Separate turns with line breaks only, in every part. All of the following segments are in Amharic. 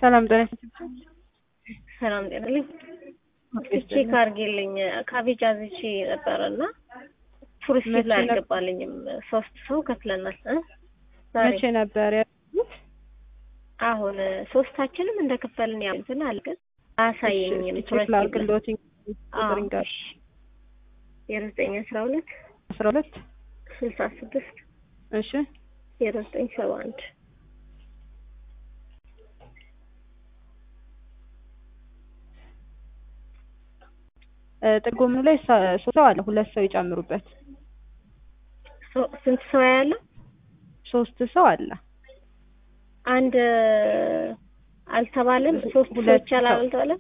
ሰላም ጤና
ሰላም ጤናልኝ። ቼክ አድርጌልኝ ካቤጅ አዝቼ ነበረና ቱሪስት ላይ አልገባልኝም። ሶስት ሰው ከፍለናል። ዛሬ
መቼ ነበር ያሉት?
አሁን ሶስታችንም እንደከፈልን ያው እንትን አለ ግን አያሳየኝም።
ቼክ ላድርግልዎት ቁጥር ጋር
ዜሮ ዘጠኝ አስራ ሁለት
አስራ ሁለት
ስልሳ ስድስት
እሺ
ዜሮ ዘጠኝ ሰባ አንድ
ጥቅሙ ላይ ሶስት ሰው አለ። ሁለት ሰው ይጨምሩበት።
ስንት ሰው ያለው?
ሶስት ሰው አለ።
አንድ አልተባለም። ሶስት ሰው ይቻላል አልተባለም።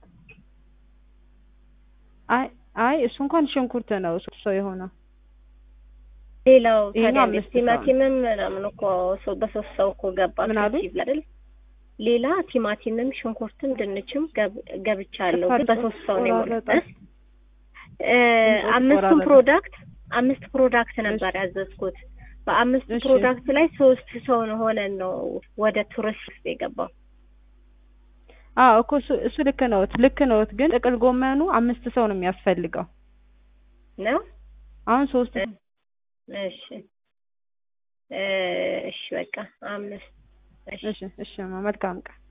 አይ አይ እሱ እንኳን ሽንኩርት ነው ሶስት ሰው የሆነው።
ሌላው
ይሄኛው
ታዲያ
አምስት ሰው
ቲማቲምም ምናምን እኮ ሰው በሶስት ሰው እኮ ገባ
ምን አሉኝ?
ከዚህ አይደል? ሌላ ቲማቲምም ሽንኩርትም ድንችም ገብ- ገብቻለሁ ግን በሶስት ሰው ነው የሞላው።
ቆራረጠ።
እ አምስቱም
ቆራረጠ።
ፕሮዳክት አምስት ፕሮዳክት ነበር ያዘዝኩት። በአምስት
እሺ።
ፕሮዳክት ላይ ሶስት ሰው ነው ሆነን ነው ወደ ቱሪስት ውስጥ የገባው።
አዎ እኮ እሱ እሱ ልክ ነዎት ልክ ነዎት። ግን ጥቅል ጎመኑ አምስት ሰው ነው የሚያስፈልገው።
ነው
አሁን ሶስት
እሺ እ እሺ በቃ አምስት እሺ
እሺ እሺ መልካም ቀን